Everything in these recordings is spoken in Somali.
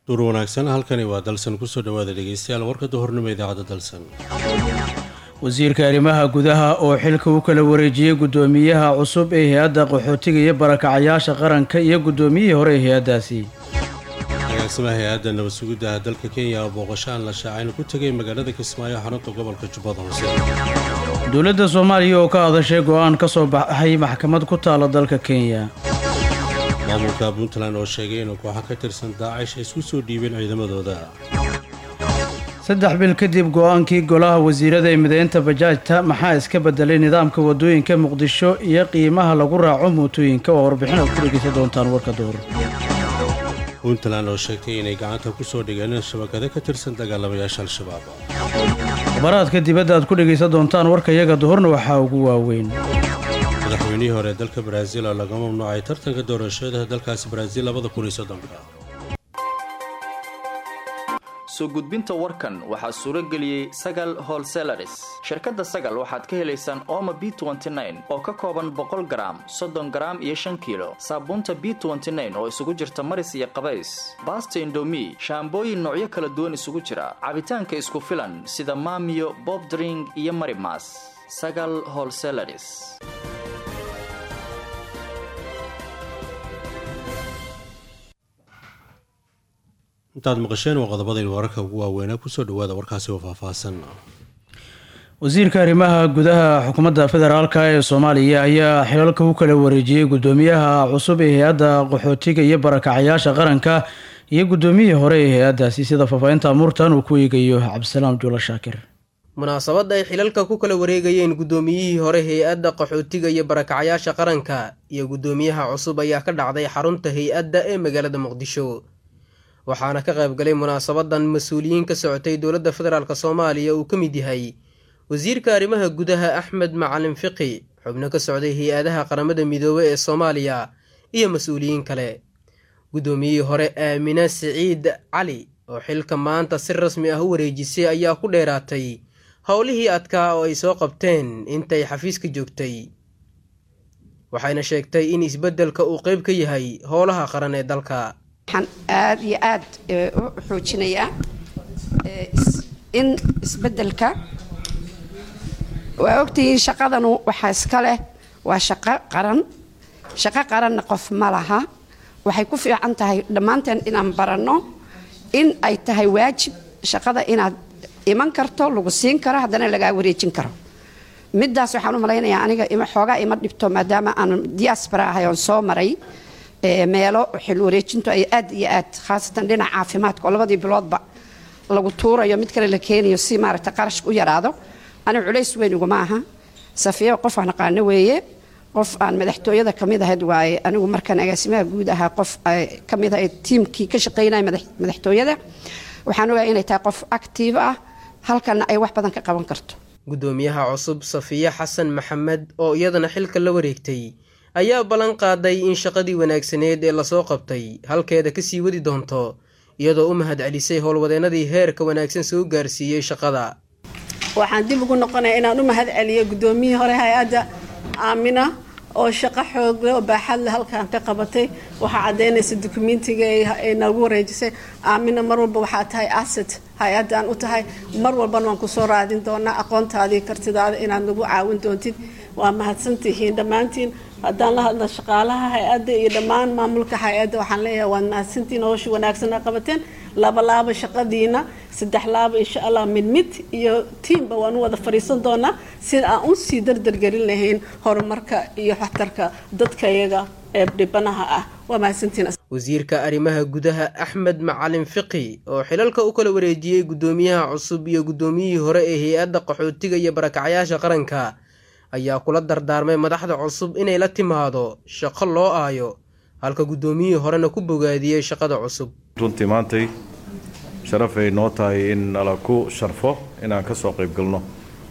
duur wanaagsan halkani waa dalsan kusoo dhawaada dhegeystayaal warka duhurnimo idaacadda dalsan wasiirka arrimaha gudaha oo xilka u kala wareejiyey guddoomiyaha cusub ee hay-adda qaxootiga iyo barakacayaasha qaranka iyo guddoomiyihii hore ee hay-addaasi agaasimaha hay-adda nabad sugiddaha dalka kenya oo booqasho aan la shaacayna ku tegay magaalada kismaayo xarunta gobolka jubbada hoose dowladda soomaaliya oo ka hadashay go-aan ka soo baxay maxkamad ku taala dalka kenya maamulka puntland oo sheegay inuu kooxo ka tirsan daacish ay isku soo dhiibeen ciidamadooda saddex bil kadib go-aankii golaha wasiirada ee mideynta bajaajta maxaa iska bedelay nidaamka wadooyinka muqdisho iyo qiimaha lagu raaco mootooyinka oo warbixin aad ku dhegeysan doontaan warka duhur puntland oo sheegtay inay gacanta ku soo dhigeen shabakado ka tirsan dagaalamayaasha al-shabaab khabaraadka dibadda aad ku dhegaysan doontaan warka iyaga duhurna waxaa ugu waaweyn madaxweynihii hore dalka baraaziil oo laga mamnuucay tartanka doorashada dalkaasi baraaziil labada kun iyo soddonka soo gudbinta warkan waxaa suuro geliyey sagal holselaris shirkadda sagal waxaad ka helaysaan ooma b oo ka kooban boqol garaam soddon garaam iyo shan kiilo saabuunta b oo isugu jirta maris iyo qabays baasta indomi shaambooyin noocyo kala duwan isugu jira cabitaanka isku filan sida maamiyo bobdring iyo marimas sagal holselaris intaad maqasheen waa qodobadaynu wararka ugu waaweynaa kusoo dhawaada warkaasi oo faahfaahsan wasiirka arrimaha gudaha xukuumadda federaalka ee soomaaliya ayaa xilalka u kala wareejiyey guddoomiyaha cusub ee hay-adda qaxootiga iyo barakacayaasha qaranka iyo guddoomiyihii hore ee hay-addaasi sida faahfaahinta amuurtan uu ku eegayo cabdisalaam juula shaakir munaasabadda ay xilalka ku kala wareegayeen guddoomiyihii hore hay-adda qaxootiga iyo barakacayaasha qaranka iyo guddoomiyaha cusub ayaa ka dhacday xarunta hay-adda ee magaalada muqdisho waxaana ka qaybgalay munaasabadan mas-uuliyiin ka socotay dowladda federaalk soomaaliya uu ka mid yahay wasiirka arrimaha gudaha axmed macalin fiqi xubno ka socday hay-adaha qaramada midoobey ee soomaaliya iyo mas-uuliyiin kale guddoomiyihii hore aamina siciid cali oo xilka maanta si rasmi ah u wareejisay ayaa ku dheeraatay howlihii adkaa oo ay soo qabteen intay xafiiska joogtay waxayna sheegtay in isbeddelka uu qeyb ka yahay howlaha qaran ee dalka waxaan aada iyo aada u xoojinayaa in isbeddelka waa ogtihiin shaqadanu waxaa iska leh waa shaqo qaran shaqo qaranna qof ma laha waxay ku fiican tahay dhammaanteen inaan baranno in ay tahay waajib shaqada inaad iman karto lagu siin karo haddana lagaa wareejin karo midaas waxaan u malaynayaa aniga xoogaa ima dhibto maadaama aan diaspora ahay oon soo maray meelo xil wareejintu ay aad iyo aad khaasatan dhinaca caafimaadka oo labadii biloodba lagu tuurayo mid kale la keenayo si maaragta qarashka u yaraado aniga culays weyn iguma aha safiya qof aan aqaano weeye qof aan madaxtooyada kamid ahayd waaye anigu markaan agaasimaha guud ahaa qof kamid ahayd tiimkii ka shaqeynaya madaxtooyada waxaan ogahay inay tahay qof active ah halkana ay wax badan ka qaban karto guddoomiyaha cusub safiya xasan maxamed oo iyadana xilka la wareegtay ayaa ballan qaaday in shaqadii wanaagsaneed ee lasoo qabtay halkeeda kasii wadi doonto iyadoo u mahad celisay howlwadeennadii heerka wanaagsan soo gaarsiiyey shaqada waxaan dib ugu noqonaya inaan u mahad celiyo guddoomiyihii hore hay-adda aamina oo shaqo xoogle oo baaxadle halkaan ka qabatay waxaa caddaynaysa dukumentiga ay nagu wareejisay aamina mar walba waxaa tahay asset hay-addan u tahay mar walbana waan kusoo raadin doonaa aqoontaadii kartidaada inaad nagu caawin doontid waa mahadsantihiin dhammaantiin haddaan la hadla shaqaalaha hay-adda iyo dhammaan maamulka hay-adda waxaan leeyahay waad mahadsantiin howsha wanaagsan a qabateen laba laaba shaqadiina saddex laaba insha allah mid mid iyo tiimba waan u wada fadhiisan doonaa sida aan u sii dardargelin lahayn horumarka iyo waxtarka dadkayaga ee dhibanaha ah waa mahadsantiin wasiirka arrimaha gudaha axmed macalin fiqi oo xilalka u kala wareejiyey guddoomiyaha cusub iyo guddoomiyihii hore ee hay-adda qaxootiga iyo barakacyaasha qaranka ayaa kula dardaarmay madaxda cusub inay la timaado shaqo loo aayo halka guddoomiyihii horena ku bogaadiyey shaqada cusub runtii maantay sharafay noo tahay in nala ku sharfo inaan ka soo qayb galno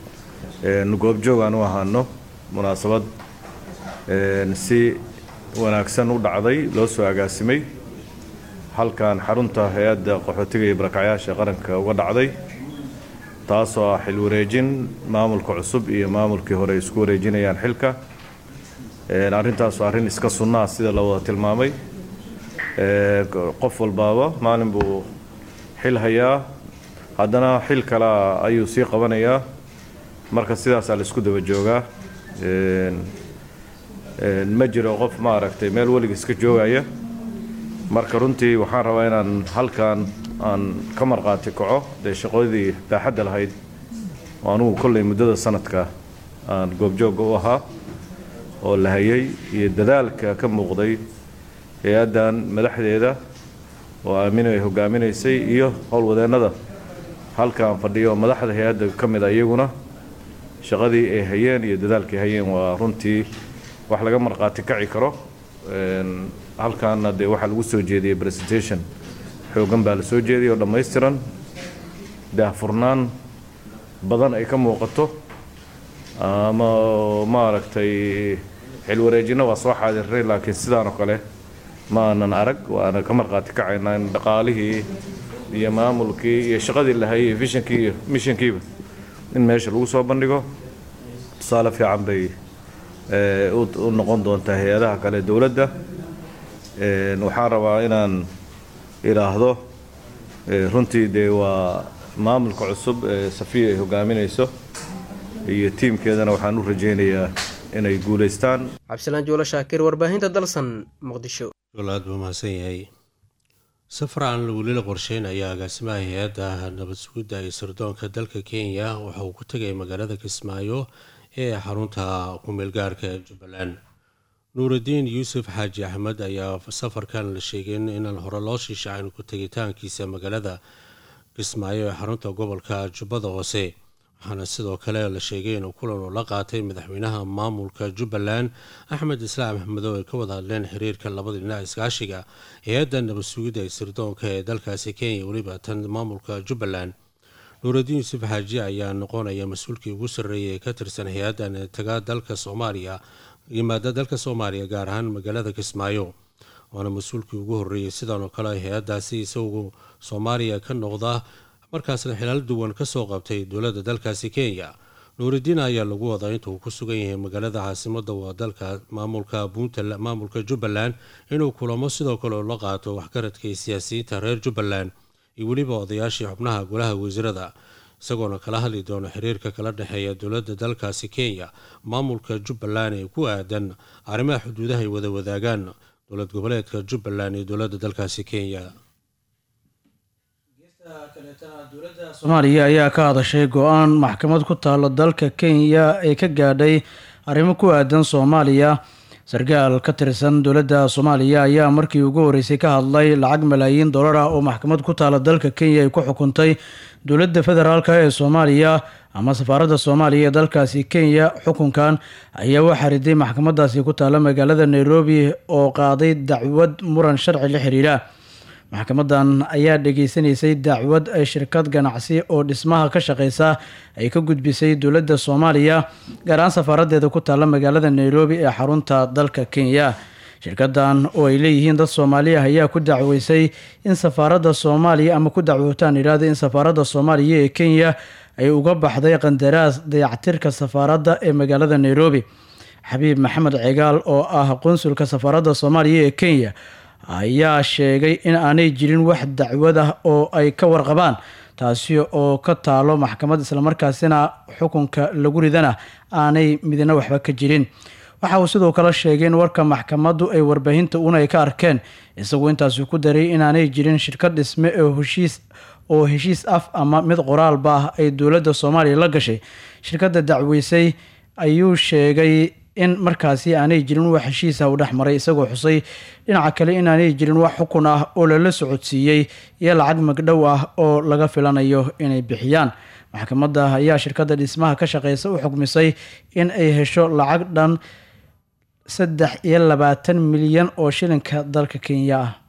goobjoog aan u ahaano munaasabad si wanaagsan u dhacday loo soo agaasimay halkan xarunta hay-adda qaxootiga iyo barakacyaasha qaranka uga dhacday taasoo ah xil wareejin maamulka cusub iyo maamulkii hore isku wareejinayaan xilka arrintaas arrin iska sunnaa sida la wada tilmaamay qof walbaaba maalin buu xil hayaa haddana xil kalea ayuu sii qabanayaa marka sidaasaa la isku daba joogaa ma jiro qof maaragtay meel weliga iska joogaya marka runtii waxaan rabaa inaan halkan aan ka marqaati kaco dee shaqadii baaxadda lahayd oo anugu kollay muddada sanadka aan goobjoogga u ahaa oo la hayay iyo dadaalka ka muuqday hay-addan madaxdeeda oo aamino ay hogaaminaysay iyo howlwadeennada halkaan fadhiyo madaxda hay-adda ka mid a iyaguna shaqadii ay hayeen iyo dadaalkay hayeen waa runtii wax laga marqaati kaci karo halkaana dee waxaa lagu soo jeediyey presentation xoogan baa la soo jeediyay oo dhammaystiran daahfurnaan badan ay ka muuqato ama maaragtay xilwareejinno waa soo xaadiray laakiin sidaan oo kale ma aanan arag waana ka marqaati kacaynaa in dhaqaalihii iyo maamulkii iyo shaqadii la hayay vishankii iyo mishankiiba in meesha lagu soo bandhigo tusaale fiican bay u noqon doontaa hay-adaha kale dowladda waxaan rabaa inaan idhaahdo runtii dee waa maamulka cusub ee safiya ay hogaaminayso iyo tiimkeedana waxaan u rajaynayaa inay guulaystaan cabdisalaan juulo shaakir warbaahinta dalsan muqdisho aad buu mahadsan yahay safar aan weli la qorsheyn ayaa agaasimaha hay-adda nabad sugidda iyo sirdoonka dalka kenya waxa uu ku tegay magaalada kismaayo ee xarunta ku-meelgaarka ee jubbaland nuuraddiin yuusuf xaaji axmed ayaa safarkan la sheegay inaan hore loo shiishacayn ku tegitaankiisa magaalada kismaayo ee xarunta gobolka jubbada hoose waxaana sidoo kale la sheegay inuu kulan uu la qaatay madaxweynaha maamulka jubbaland axmed islaam axmedow ay ka wada hadleen xiriirka labada dhinac iskaashiga hay-adda nabad sugidda ee sirdoonka ee dalkaasi kenya weliba tan maamulka jubbaland nuuraddiin yuusuf xaaji ayaa noqonaya mas-uulkii ugu sarreeyay ee ka tirsan hay-addan taga dalka soomaaliya yimaada dalka soomaaliya gaar ahaan magaalada kismaayo waana mas-uulkii ugu horreeyey sidan oo kale hay-addaasi isagu soomaaliya ka noqda markaasna xilaal duwan kasoo qabtay dowladda dalkaasi kenya nuuraddiin ayaa lagu wadaa inta uu ku sugan yahay magaalada caasimadda waa dalka maamulka puntland maamulka jubbaland inuu kulamo sidoo kale la qaato waxgaradka iyo siyaasiyiinta reer jubbaland iyo weliba odayaashii xubnaha golaha wasiirada isagoona kala hadli doona xiriirka kala dhexeeya dowladda dalkaasi kenya maamulka jubbaland ee ku aadan arrimaha xuduudaha ay wada wadaagaan dowlad goboleedka jubbaland iyo dowladda dalkaasi kenya soomaaliya ayaa ka hadashay go-aan maxkamad ku taalo dalka kenya ee ka gaadhay arrimo ku aadan soomaaliya sarkaal ka tirsan dowladda soomaaliya ayaa markii ugu horeysay ka hadlay lacag malaayiin dollar ah oo maxkamad ku taala dalka kenya ay ku xukuntay dowladda federaalk ee soomaaliya ama safaaradda soomaaliya ee dalkaasi kenya xukunkan ayaa waxaa riday maxkamadaasi ku taala magaalada nairobi oo qaaday dacwad muran sharci la xiriira maxkamadan ayaa dhageysanaysay dacwad ay shirkad ganacsi oo dhismaha ka shaqeysa ay ka gudbisay dowladda soomaaliya gaar ahaan safaaraddeeda ku taalla magaalada nairobi ee xarunta dalka kenya shirkadan oo ay leeyihiin dad soomaaliya ayaa ku dacweysay in safaaradda soomaaliya ama ku dacwootaan yidhahda in safaaradda soomaaliya ee kenya ay uga baxday qandaraas dayactirka safaaradda ee magaalada nairobi xabiib maxamed cigaal oo ah qunsulka safaaradda soomaaliya ee kenya ayaa sheegay in aanay jirin wax dacwad ah oo ay ka warqabaan taasi oo ka taalo maxkamad islamarkaasina xukunka lagu ridana aanay midna waxba ka jirin waxa uu sidoo kale sheegay in warka maxkamaddu ay warbaahinta una ay ka arkeen isaguo intaasi ku daray inaanay jirin shirkad dhisme oo heshiis oo heshiis af ama mid qoraalba ah ay dowladda soomaaliya la gashay shirkadda dacweysay ayuu sheegay in markaasi aanay jirin wax heshiisa u dhex maray isagoo xusay dhinaca kale inaanay jirin wax xukun ah oo lala socodsiiyey iyo lacag magdhow ah oo laga filanayo inay bixiyaan maxkamadda ayaa shirkadda dhismaha ka shaqeysa u xukmisay in ay hesho lacag dhan saddex iyo labaatan milyan oo shilinka dalka kenya ah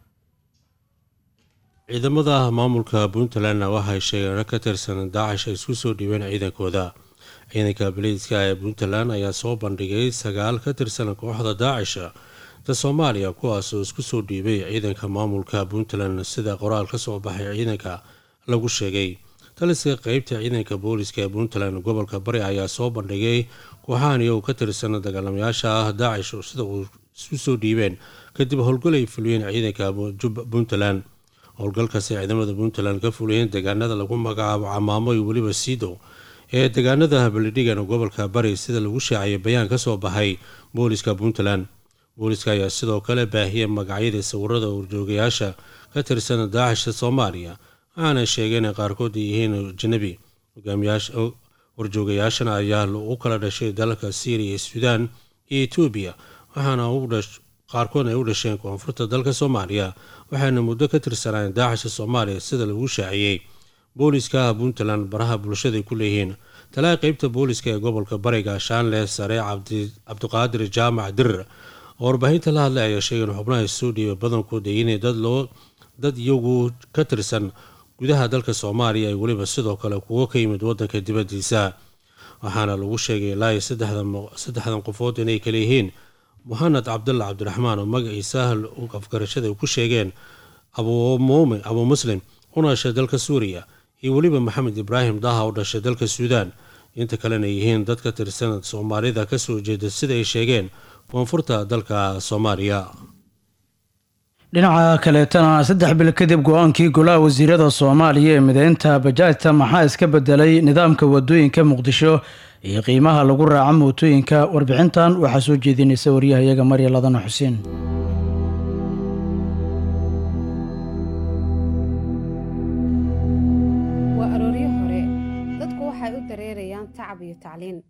ciidamada maamulka puntlandna waxay sheegeen ka tirsan daacish ay isku soo dhiibeen ciidankooda ciidanka baliiska ee puntland ayaa soo bandhigay sagaal ka tirsan kooxda daacisha da soomaaliya kuwaas oo isku soo dhiibay ciidanka maamulka puntland sida qoraal ka soo baxay ciidanka lagu sheegay taliska qeybta ciidanka booliska ee puntland gobolka bari ayaa soo bandhigay kooxahani ou ka tirsan dagaalamayaasha ah daacish isu soo dhiibeen kadib howlgal ay fuliyeen ciidanka puntland howlgalkaasi ciidamada puntland ka fuliyeen deegaanada lagu magacaabo camaamo iyo weliba siidow ee deegaanada habaldhigan gobolka bari sida lagu shaaciyay bayaan kasoo baxay booliska puntland booliska ayaa sidoo kale baahiyay magacyadii sawirada urjoogayaasha ka tirsan daacisha soomaaliya waxaana sheegeen in qaarkood ay yihiin ajanabi warjoogayaashana ayaa u kala dhashay dalalka syriya iyo suudaan iyo etoobiya waxaana qaarkood ay u dhasheen koonfurta dalka soomaaliya waxaana muddo ka tirsanaan daacisha soomaaliya sida lagu shaaciyey booliska puntland baraha bulshada ku leeyihiin talaa qeybta booliska ee gobolka bariga shaanle sare cabdiqaadir jaamac dirir oo warbaahinta la hadlay ayaa sheegay in xubnaha soo dhiibay badankood ay inay dad loo dad iyagu ka tirsan gudaha dalka soomaaliya ay weliba sidoo kale kuwo ka yimid wadanka dibadiisa waxaana lagu sheegay ilaa iyo saddexdan qofood inay kale yihiin muxamed cabdalla cabdiraxmaan oo magaciisa afgarashada ku sheegeen abuumuumin abuu muslim una dhashay dalka suuriya iyo weliba maxamed ibraahim daha oo dhashay dalka suudaan inta kalena yihiin dad ka tirsan soomaalida kasoo jeeda sida ay sheegeen koonfurta dalka soomaaliya dhinaca kaleetana saddex bil kadib go-aankii golaha wasiirada soomaaliya ee mideynta bajaajta maxaa iska bedelay nidaamka wadooyinka muqdisho iyo qiimaha lagu raaco mootooyinka warbixintan waxaa soo jeedinaysa waryahayaga marya ladana xuseen waa arooryo hore dadku waxay u dareerayaan tacab iyo tacliin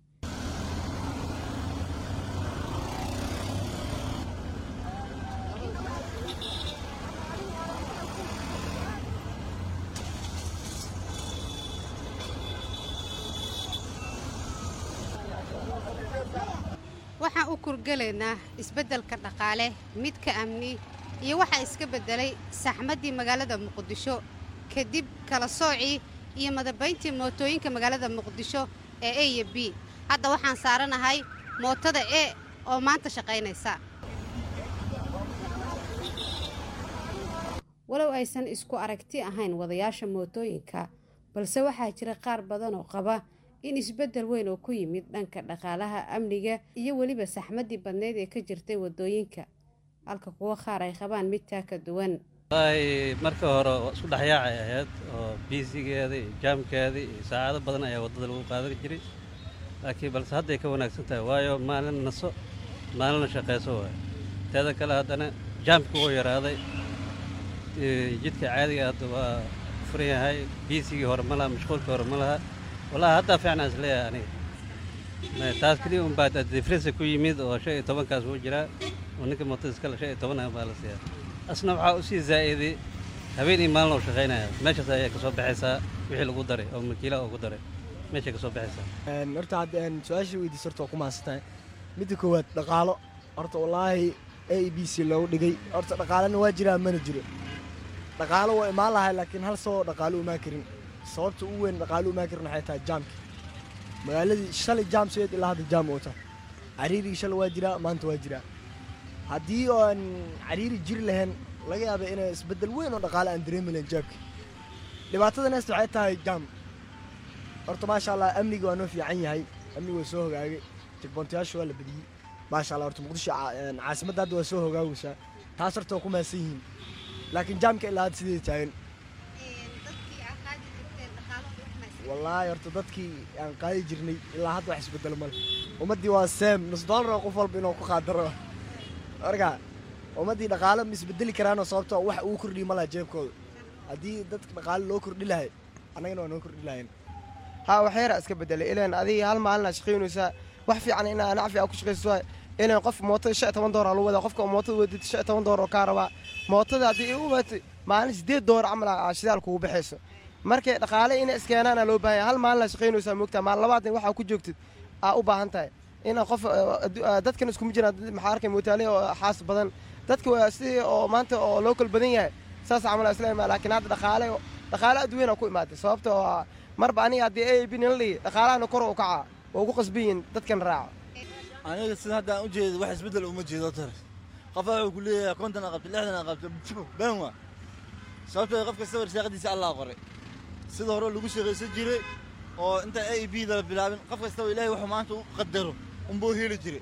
waxaan u kurgelaynaa isbeddelka dhaqaale midka amni iyo waxaa iska beddelay saxmaddii magaalada muqdisho kadib kala soocii iyo madabayntii mootooyinka magaalada muqdisho ee a iyo b hadda waxaan saaranahay mootada e oo maanta shaqaynaysa walow aysan isku aragti ahayn wadayaasha mootooyinka balse waxaa jira qaar badan oo qaba in isbeddel weyn oo ku yimid dhanka dhaqaalaha amniga iyo weliba saxmaddii badneyd ee ka jirtay waddooyinka halka kuwo qaar ay qabaan mid taa ka duwan wallaahi marka hore isku dhexyaacay ahayd oo biisigeeda iyo jaamkeeda iyo saacado badan ayaa waddada lagu qaadan jiray laakiin balse hadday ka wanaagsan tahay waayo maalin naso maalina shaqayso waay teeda kale haddana jaamka wuu yaraaday jidka caadiga hadda waa furan yahay biisigii hore ma laha mashquulkii hore ma laha wallahi haddaa fiicnaan isleeyahay aniga taas keliya un baa difrensa ku yimid oo shan iyo tobankaas wuu jiraa oo ninka mootada iskale shan iyo toban baa la siiyaa asna waxaa usii zaa'iday habeen iyo maalin oo shaqaynaya meeshaas ayaa ka soo baxaysaa wixii lagu daray oo makiilaha ugu daray meeshay ka soo baxaysaa horta hadda su-aasha weydiis horta waa ku mahadsantahay midda koowaad dhaqaalo horta wallaahi a b c loogu dhigay horta dhaqaalana waa jiraa mana jiro dhaqaalo waa imaan lahay laakiin hal saboo dhaqaalo umaan karin sababta ugu weyn dhaqaalo umaan karin waxay tahay jaamka magaaladii shalay jaam seed ilaa hadda jaam oota cariirigii shalay waa jiraa maanta waa jiraa haddii aan cariiri jiri lahayn laga yaaba inay isbeddel weyn oo dhaqaale aan dareemi lahayn jaamka dhibaatada neesta waxay tahay jaam horta maasha allah amniga waa noo fiican yahay amniga waa soo hogaagay jagboontayaasha waa la badiyey maasha allah horta muqdisho caasimadda hadda waa soo hogaagaysaa taas horta waa ku mahadsan yihiin laakiin jaamka ilaa hadda sideeda taagan wallaahi horta dadkii aan qaadi jirnay ilaa hadda wax isbedelo male ummaddii waa seem nus doolar oo qof walba inuu ku qaadaro marka ummaddii dhaqaale ma isbedeli karaanoo sababtoo wax uu kordhiyi ma laha jeebkooda haddii dadka dhaqaale loo kordhi lahay annagana waa noo kordhi lahayn haa waxyaraa iska bedelay ilaan adiga hal maalina shaqaynaysaa wax fiican inaa nacfi aa ku shaqayso ilaan qof mootada shan iyo toban doolar lagu wadaa qofka mootada wadid shan iyo toban doolar oo kaa rabaa mootada haddii u waatay maalin siddeed doolar camal aa shidaal kugu baxayso markay dhaqaale inay iskeenaana loo baahan yahay hal maalina shaqaynaysaa moogtaa maal labaatan waxaa ku joogtid aa u baahan tahay ina qof dadkan iskuma jiraan maxaa arkay mootaale oo xaas badan dadka waa sidii oo maanta oo local badan yahay saas camal islaama laakiin hadda dhaqaale dhaqaale adduunyana ku imaaday sababta oo marba aniga haddii a b nala dhigi dhaqaalahana kor u kacaa waa ugu qasbiyin dadkan raaco aniga sida hadda aan u jeedo wax isbeddel uma jeedo tar qofa wuxuu ku leeyahay konton aa qabta lixdan aa qabta been waa sababtoo qof kasta warsaaqadiisa allah qoray sida hore lagu shaqaysan jiray oo inta a b da la bilaabin qof kastaba ilaahay wuxuu maanta u qadaro unbuu heli jiray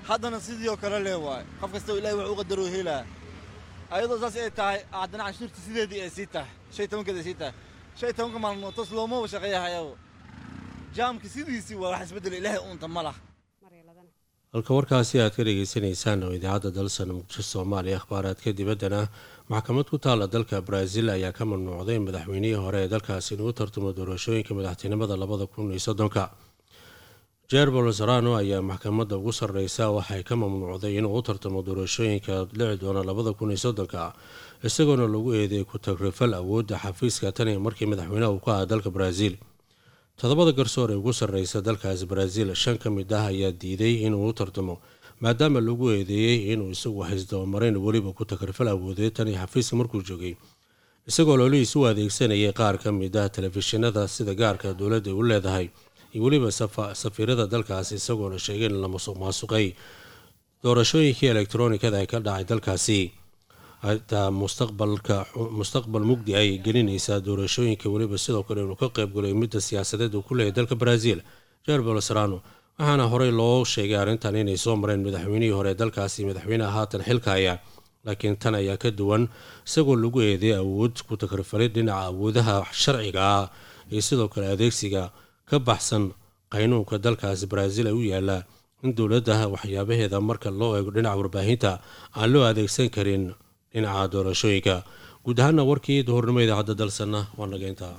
haddana sidii oo kale lee waaye qof kasta oo ilahay wax u qadaroo helaa ayadoo saas ay tahay haddana canshuurta sideedii ay sii tahay shan iyo tobankeed ay sii tahay shan iyo tobanka maalmood toos loomaba shaqeeyahayabo jaamka sidiisii waa wax isbeddela ilaahay uunta ma laha halka warkaasi aad ka dhegaysanaysaan oo idaacadda dalsan muqdisho soomaaliya akhbaaraadka dibaddana maxkamad ku taalla dalka brazil ayaa ka mamnuucday madaxweynihii hore ee dalkaasi inuu tartamo doorashooyinka madaxtinimada labada kun iyo soddonka jair bolsarano ayaa maxkamadda ugu sarreysa waxay ka mamnuucday inuu u tartamo doorashooyinka dhici doona labada kun iyo soddonka isagoona lagu eedeeyay ku-tagrifal awoodda xafiiska tan iyo markii madaxweynaha uu ka aha dalka brazil toddobada garsoor ee ugu sarreysa dalkaasi brazil shan ka mid ah ayaa diiday inuu u tartamo maadaama lagu eedeeyey inuu isagu haysdabamarayn weliba ku takrifal awoodeed tan iyo xafiiska markuu joogay isagoo loolihiis u adeegsanayay qaar ka mid ah telefishinada sida gaarka dowladda u leedahay iyo weliba safiirada dalkaasi isagoona sheegay in la masuq maasuqay doorashooyinkii elektronikada ee ka dhacay dalkaasi hataa mustaqbalka mustaqbal mugdi ay gelinaysaa doorashooyinka weliba sidoo kale inuu ka qaybgalayo midda siyaasadeed uu ku leeyahay dalka brazil jair bolsarano waxaana horey loo sheegay arrintan inay soo mareen madaxweynihii hore dalkaasi madaxweyneha haatan xilka haya laakiin tan ayaa ka duwan isagoo lagu eeday awood ku takrifalay dhinaca awoodaha sharciga ah iyo sidoo kale adeegsiga ka baxsan qaynuunka dalkaasi brazil ay u yaallaa in dowladda waxyaabaheeda marka loo eego dhinaca warbaahinta aan loo adeegsan karin dhinaca doorashooyinka guud ahaana warkii duhurnimo idaacadda dalsanna waa nageynta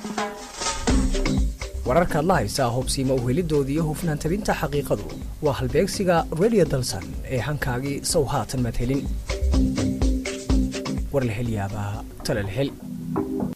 wararkaad la haysaa hubsiima uhelidoodii iyo hufnaan tabinta xaqiiqadu waa halbeegsiga redio dalsan ee hankaagii sow haatan madhelin warlahelyaabaha talalhel